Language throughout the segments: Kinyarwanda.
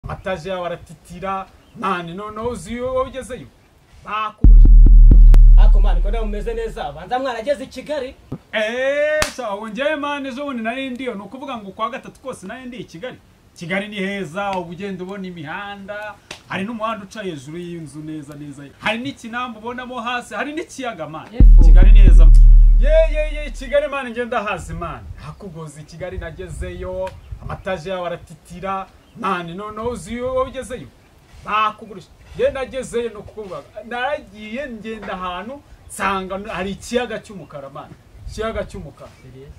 batajya baratitira mani noneho uzi iyo ugezeyo bakugurisha ariko mani ko nawe umeze neza banza mwarageze i kigali eeeeh wongeye mani ejo bundi nari ndiyo ni ukuvuga ngo kwa gatatu kose nari ndi i kigali kigali ni heza uba ugenda ubona imihanda hari n'umuhanda uca hejuru y'inzu neza neza hari n'ikinamba ubonamo hasi hari n'ikiyaga mani kigali ni heza ye ye ye kigali mani ngenda hazi mani hakugozi kigali nagezeyo amataje yabo aratitira mani noneho uzi iyo wowe ugezeyo bakugurisha ye nagezeyo ni ukuvuga naragiye ngenda ahantu nsanga hari ikiyaga cy'umukara mani ikiyaga cy'umukara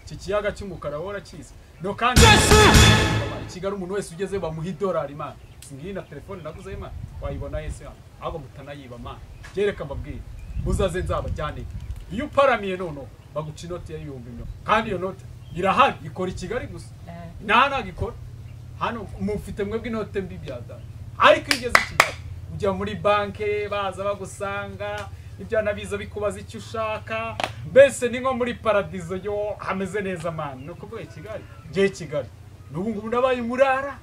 iki kiyaga cy'umukara wowe urakizi no kandi i kigali umuntu wese ugeze bamuha idolari mani ngiyi na telefone naguze imana wayibona yese hano ahubwo mutanayiba mani byereka mbabwire muzaze nzabajyanire iyo uparamiye noneho baguca inoti ya ibihumbi mirongo kandi iyo note irahari ikora i kigali gusa nta ntabwo ikora hano mufite mwebwe inote mbi byaza ariko iyo ugeze i kigali ujya muri banke baza bagusanga ibyana biza bikubaza icyo ushaka mbese ni nko muri paradizo yo hameze neza mani ni ukuvuga i kigali ngiye i kigali n'ubu ngubu nabaye umurara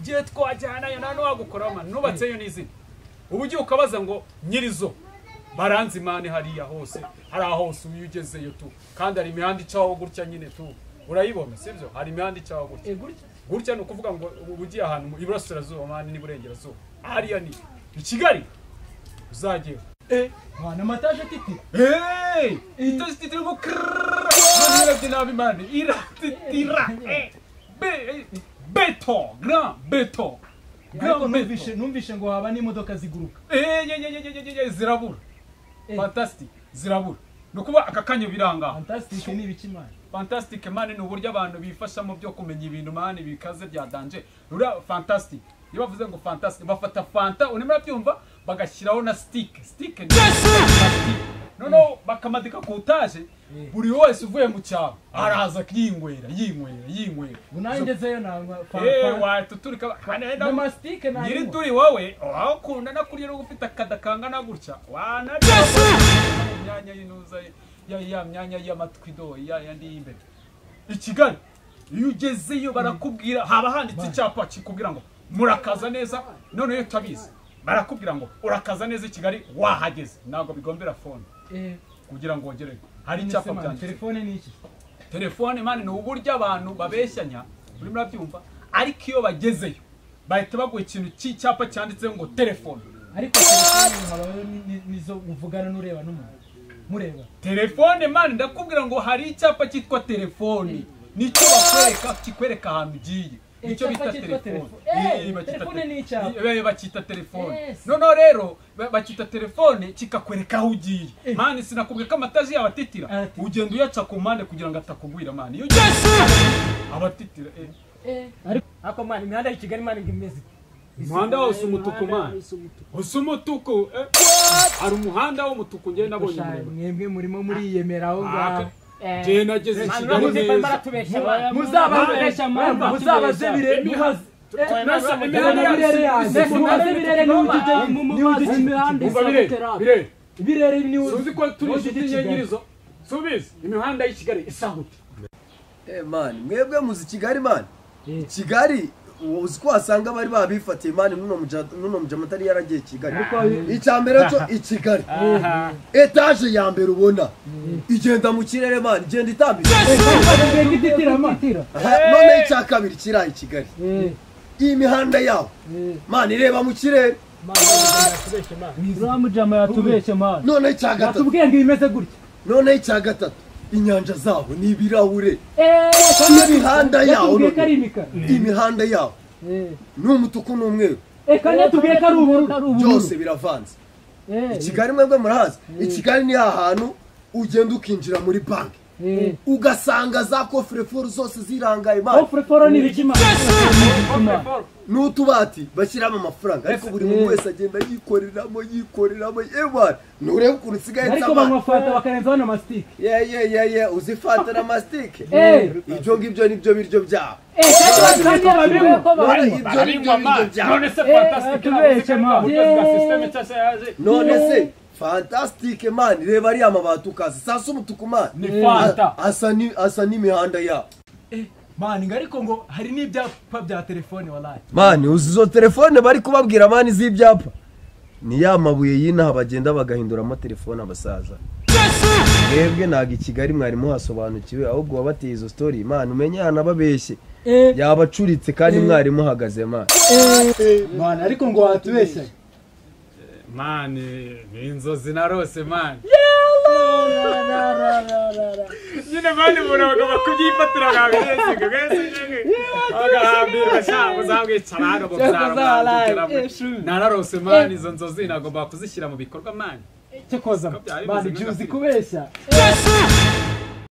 ngiye twajyanayo nta n'uwagukoraho mani nubatseyo n'izina ubu ugiye ukabaza ngo nyirizo baranzi imana hariya hose hari hose uyu ugezeyo tu kandi hari imihanda icaho gutya nyine tu urayibona sibyo hari imihanda icaho gutya gutya ni ukuvuga ngo uba ugiye ahantu mu iburasirazuba mani n'iburengerazuba hariya ni i kigali uzajyeyo mwana amataje atitira Hey! Ito si titira Karira sinabi mani. Ira titira. Eh, Be beto, grand beto. ariko Grand numvishe beto. numvishe ngo haba n'imodoka ziguruka Eh, ye ye ye ye ye ye zirabura. Eh. Fantastic. Zirabura. Nukuba aka kanya biranga. fantastic ni ibiki mani Fantastic mani ni uburyo abantu bifashamo byo kumenya ibintu mani bikaze bya danje. Rura fantastic. Iyo bavuze ngo fantastic bafata fanta urimo urabyumva bagashyiraho na stick. Stick ni Fantastic. noneho bakamadika ku utaje Eh. buri wese uvuye mu cyaro araza yinywera yinywera yinywera ngo nawe ngezeyo nanywa Eh, fanta watuturika na masitike nyiri nanywa turi wowe wakunda no kurya no ufite akada kangana gutya wanarya imyanya y'inuza ya ya myanya y'amatwi do ya yandi y'imbere i kigali iyo ugezeyo barakubwira haba handitse icyapa kikubwira ngo murakaza neza noneho iyo utabizi barakubwira ngo urakaza neza i kigali wahageze ntabwo bigombera fone eh kugira ngo wongere hari nese icyapa mani byanditse telefone ni iki telefone mani ni uburyo abantu babeshyanya muri murabyumva ariko iyo bagezeyo bahita baguha ikintu cy'icyapa cyanditseho ngo telefone ariko telefone habayo ni- ni- nizo muvugana n'ureba n'umuntu mureba telefone mani ndakubwira ngo hari icyapa cyitwa telefone nicyo bakwereka kikwereka ahantu ugiye Eh, nicyo icyapa bita cyitwa telefone telefone. Eh, Eh, bacyita telefone tele- ni icyapa. Eh, bacyita telefone Yes. noneho rero ba- bacyita telefone kikakwereka aho ugiye Eh. mani sinakubwiye ko amataji yabo atitira Aratitira. ugenda uyaca ku mpande kugira ngo atakugwira mani iyo ugiye abatitira eh. ariko ariko mani imihanda y'i kigali mani ngo imeze ite? umuhanda wose umutuku mani Isa umutuku. usa umutuku eh. hari umuhanda w'umutuku njye nabonye gushaka umuremure mwebwe murimo muriyemera aho ngaho njye nageze i Mani kigali uramuzi ko arimo neza aratubeshya mani muzababesha mama muzabaze bire muhaze birere birere ni uzi ko turi inshuti nke nyirizo subizi imihanda y'i kigali isa gute Eh mani mwebwe muzi Kigali mani Kigali uzi ko wasanga abari babifatiye mani nuno muja nuno muja mutari yaragiye Kigali icya mbere cyo i Kigali etaje ya mbere ubona igenda mu kirere mani igenda itambitse Aha, none icya kabiri kiraye i Kigali iyi mihanda yaho mani ireba mu kirere uramujama yatubeshye mani none icya gatatu atubwiye ngo ibimeze gutya none icya gatatu inyanja zaho ni ibirahure imihanda yaho yatubwiye ko ari none imikara imihanda yaho ni umutuku n'umweru reka yatubwiye ko ari ubururu byose biravanze i kigali mwebwe murahazi i kigali ni hantu ugenda ukinjira muri banki ugasanga za koferefuru zose zirangaye mani ofureforo ni ibiki mani n'utubati bashyiramo amafaranga ariko buri muntu wese agenda yikoreramo yikoreramo yewe nturebe ukuntu usigaye ariko nsama banywa fanta bakarenzaho na masitike ye ye ye ye uzi fanta na masitike Eh. ibyo ngibyo nibyo biryo byabo Mani none ibyo nibyo biryo byabo none se Eh, fantastic atubeshye, man. Eh. sisiteme cyose yaje none se fantasitike mani reba ariya mabati ukazi sasa umutuku mani ni fanta asa ni- asa n'imihanda yabo mani ngo ariko ngo hari n'ibyapa bya telefone walayi mani uzi izo telefone bari kubabwira mani z'ibyapa ni ya mabuye y'inaha bagenda bagahinduramo telefone abasaza mwebwe ntabwo i kigali mwari muhasobanukiwe ahubwo wabateye izo sitori imana umenye yanababeshye yaba acuritse kandi mwari muhagaze mani mani ariko ngo watubeshyaga mani ni inzozi narose mani nyine mani umuntu bagomba kubyifatira bakabirenzaga mwese bagahambirwa cyangwa uzabwicara hano ngo muzarambukiramo nararose mani izo nzozi nagomba kuzishyira mu bikorwa mani cyo koza Ko byari mani bizima byuzi na kubeshya